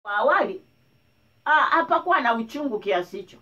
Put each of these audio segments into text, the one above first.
awali ah, hapakuwa na uchungu kiasi hicho.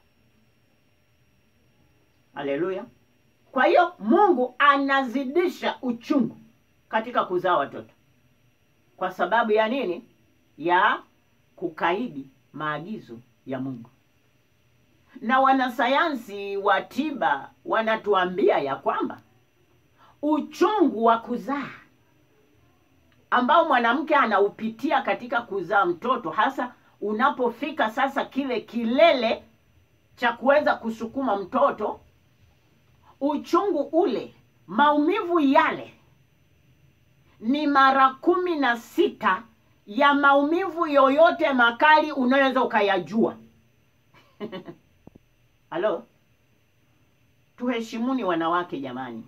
Haleluya! Kwa hiyo Mungu anazidisha uchungu katika kuzaa watoto. Kwa sababu ya nini? Ya kukaidi maagizo ya Mungu. Na wanasayansi wa tiba wanatuambia ya kwamba uchungu wa kuzaa ambao mwanamke anaupitia katika kuzaa mtoto, hasa unapofika sasa kile kilele cha kuweza kusukuma mtoto, uchungu ule, maumivu yale ni mara kumi na sita ya maumivu yoyote makali unaweza ukayajua. Halo, tuheshimuni wanawake jamani.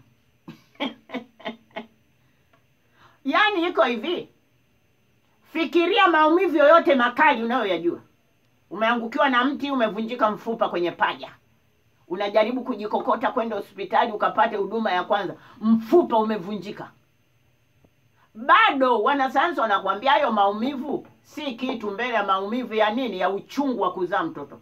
Yaani iko hivi, fikiria maumivu yoyote makali unayoyajua. Umeangukiwa na mti, umevunjika mfupa kwenye paja, unajaribu kujikokota kwenda hospitali ukapate huduma ya kwanza, mfupa umevunjika. Bado wanasayansi wanakuambia hayo maumivu si kitu mbele ya maumivu ya nini? Ya uchungu wa kuzaa mtoto.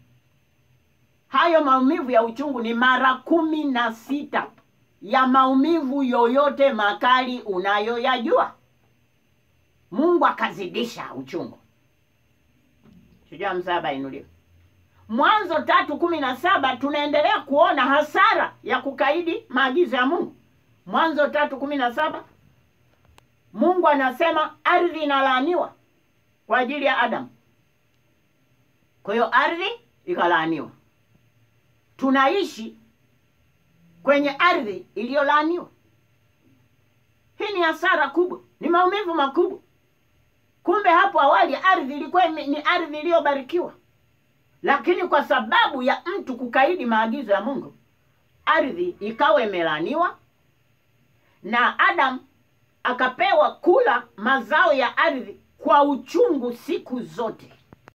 Hayo maumivu ya uchungu ni mara kumi na sita ya maumivu yoyote makali unayoyajua. Mungu akazidisha uchungu. Shujaa msaba inuliwe. Mwanzo tatu kumi na saba tunaendelea kuona hasara ya kukaidi maagizo ya Mungu. Mwanzo tatu kumi na saba Mungu anasema ardhi inalaaniwa kwa ajili ya Adamu. Kwa hiyo ardhi ikalaaniwa. Tunaishi kwenye ardhi iliyolaaniwa. Hii ni hasara kubwa, ni maumivu makubwa. Kumbe hapo awali ardhi ilikuwa ni ardhi iliyobarikiwa, lakini kwa sababu ya mtu kukaidi maagizo ya Mungu, ardhi ikawa imelaaniwa na Adamu akapewa kula mazao ya ardhi kwa uchungu siku zote.